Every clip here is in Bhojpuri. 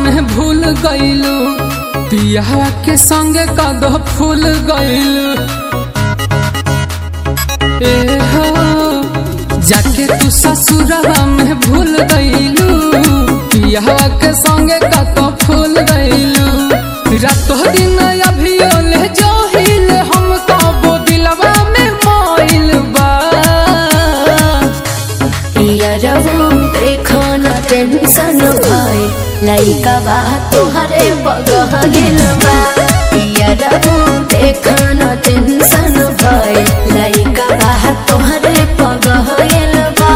में भूल गईलू पिया के संगे कदो फूल गईलू ए हो जाके तू ससुरवा में भूल गईलू पिया के संगे कदो फूल गईलू रातो दिन अभी ओले जो हिल हम कबो दिलवा में मोइल बा पियरवो देखो न टेंशन भाई लइका बा तुहरे बगह गेल बा पियरवो देखो न टेंशन भाई लइका बा तुहरे बगह गेल बा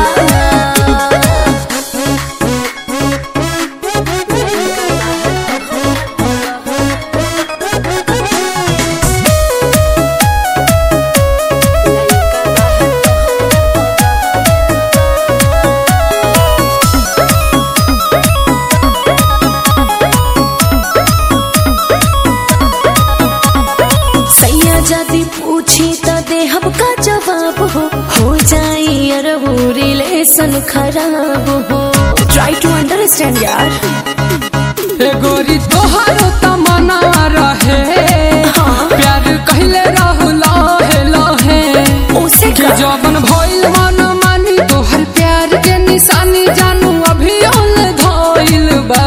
सैया यदि पूछी त देहब का जवाब हो हो जाई अरबू रिलेशन खराब हो ट्राई टू अंडरस्टैंड यार ए गोरी तोहारो तमन्ना रहे हाँ। प्यार कहले रहू लहे लहे उसे कि का जवन भइल मन मानी तोहर प्यार के निशानी जानू अभी ओल धइल बा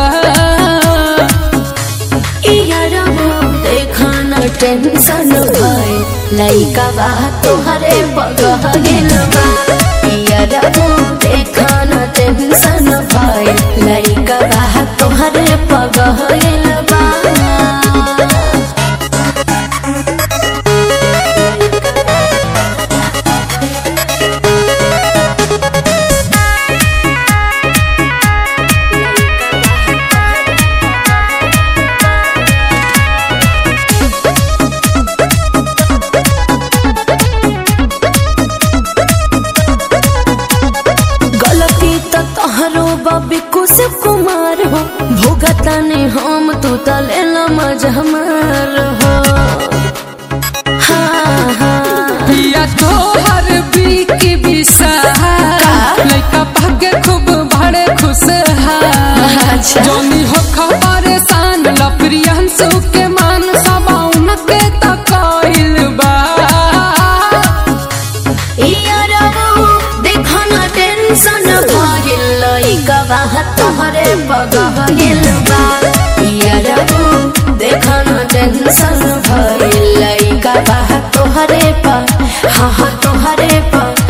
यारबो देखा न टेंशन भइल लइका बा तोहरे बगह गेल बा यारबो देखा न टेंशन भइल लइका बा तोहरे बगह गेल बा गलती त तोहरो बबी कुश कुमार हो भोगता ने हम तू तले मजहमार हो हाँ हाँ पिया तोहर बीकी विशाल लइका भाग्य खूब बड़े खुश अच्छा। जोनी हो परेशान लप्रियंसु के मान सबाउन के तकइल बा यारबो देखो न टेंशन भइल लइका बा तोहरे बगह गेल बा यारबो देखो न टेंशन भइल लइका बा तोहरे पा हाँ हाँ तोहरे पा